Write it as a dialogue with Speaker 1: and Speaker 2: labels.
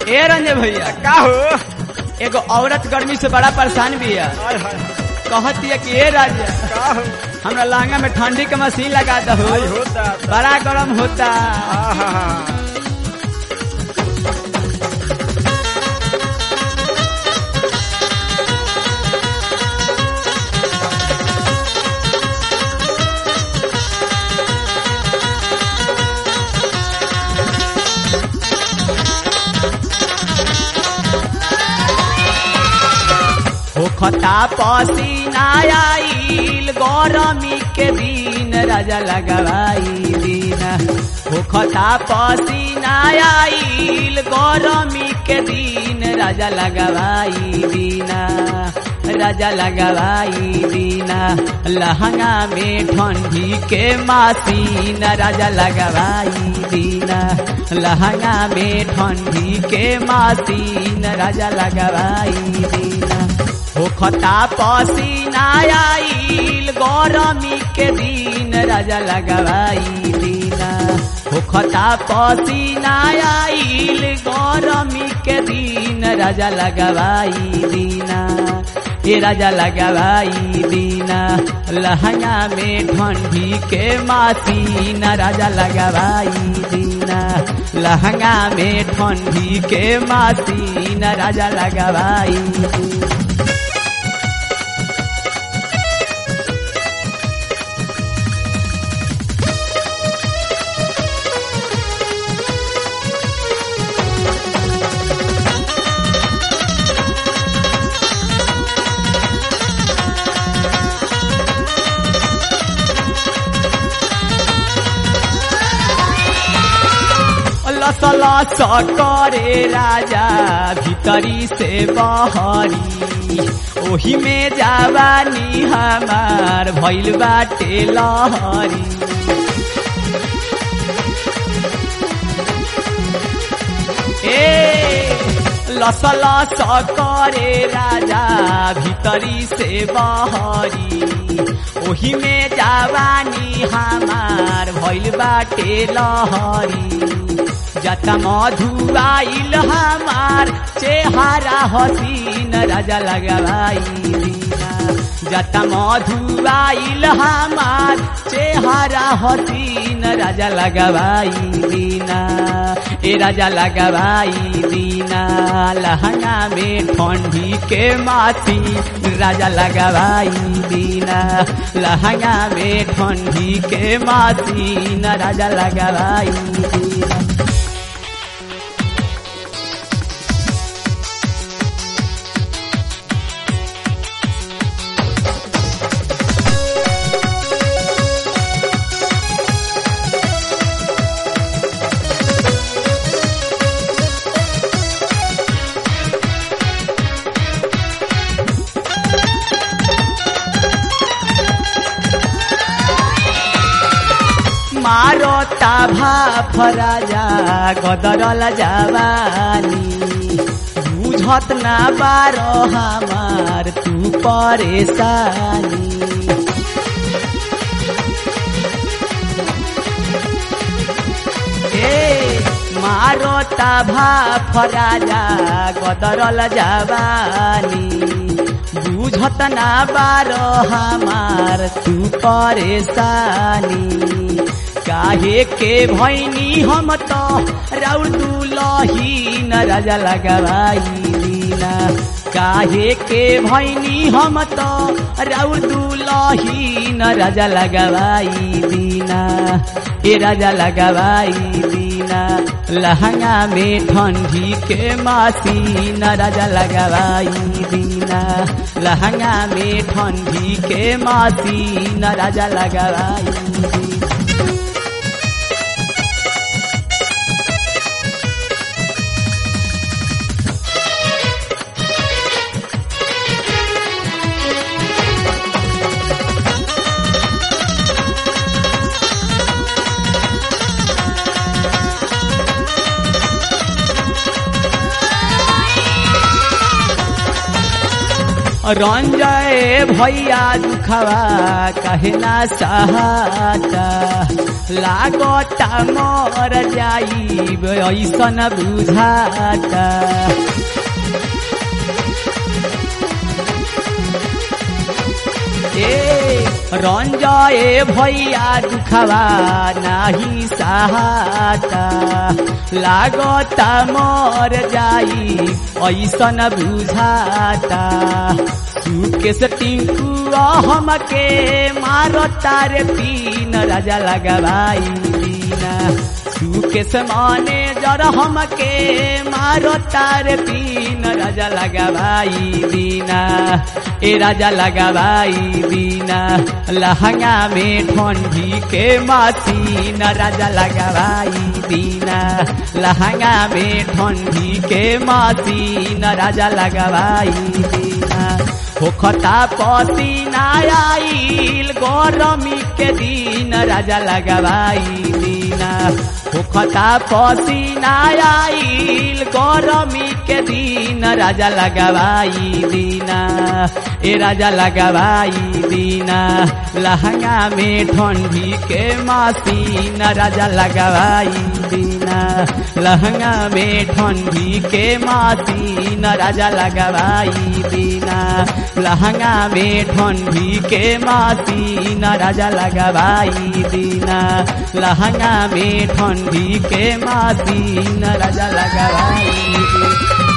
Speaker 1: ए रंजय भैया
Speaker 2: का हो
Speaker 1: एगो औरत गर्मी से बड़ा परेशान भी है
Speaker 2: हाय हाय
Speaker 1: कहती है कि ए राजा
Speaker 2: का हो
Speaker 1: हमरा लहंगा में ठंडी के मशीन लगा दो
Speaker 2: हाय होता
Speaker 1: बड़ा गरम होता
Speaker 2: आहा
Speaker 1: होखता पसीना आइल गरमी के दिन राजा लगवाई दिन होखता पसीना आइल गरमी के दिन राजा लगवाई दिन राजा लगवाई दिन लहंगा में ठंडी के मासीन राजा लगवाई दिन लहंगा में ठंडी के मासीन राजा लगवाई दिन होखता पसीना आइल गरमी के दिन राजा लगवाई दिन होखता पसीना आइल गरमी के दिन राजा लगवाई दिन ए राजा लगवाई दिन लहंगा में ठंडी के मासीन राजा लगवाई दिन लहंगा में ठंडी के मासीन राजा लगवाई दिन लस लस करे राजा भीतरी से बहरी ओही में जावानी हमार भइल बाटे लहरी ए लस लस करे राजा भीतरी से बहरी ओही में जावानी हमार भइल बाटे लहरी जता मधुआइल हमार चेहारा हसीन राजा लगवाई दीना जता मधुआइल हमार चेहारा हसीन राजा लगवाई दीना ए राजा लगवाई दीना लहंगा में ठंडी के मासी राजा लगवाई दीना लहंगा में ठंडी के मासी राजा लगवाई दीना मारो ताभा फराजा गदरल जवानी बुझत ना बारो हमार तू परेशानी ए मारो ताभा फराजा गदरल जवानी बुझत ना बारो हमार तू परेशानी काहे के भैनी हम तो राउर दुलही न राजा लगवाई दीना काहे के भैनी हम तो राउर दुलही न राजा लगवाई दीना ए राजा लगवाई दीना लहंगा में ठंडी के मासी न राजा लगवाई दीना लहंगा में ठंडी के मासी न राजा लगवाई दीना रंजय भैया दुखवा कहे ना सहाता लागता मर जाई ऐसन बुझाता ए रंजय भैया दुखवा नाही सहाता लागता मर जाई ऐसन बुझाता सुकेश टिंकू हमके मारता रे तीन राजा लगवाई दीना सुकेश माने जर हमके मारता रे तीन राजा लगवाई दीना ए राजा लगवाई दीना लहंगा में ठंडी के मासीन राजा लगवाई दीना लहंगा में ठंडी के मासीन राजा लगवाई दीना होखता पसीना आइल गरमी के दिन राजा लगवाई दीना होखता पसीना आइल गरमी के दिन राजा लगवाई दीना ए राजा लगवाई दीना लहंगा में ठंडी के मासीन राजा लगवाई दीना लहंगा में ठंडी के मासीन राजा लगवाई दीना लहंगा में ठंडी के मासीन राजा लगवाई दीना लहंगा में ठंडी के मासीन राजा लगवाई दीना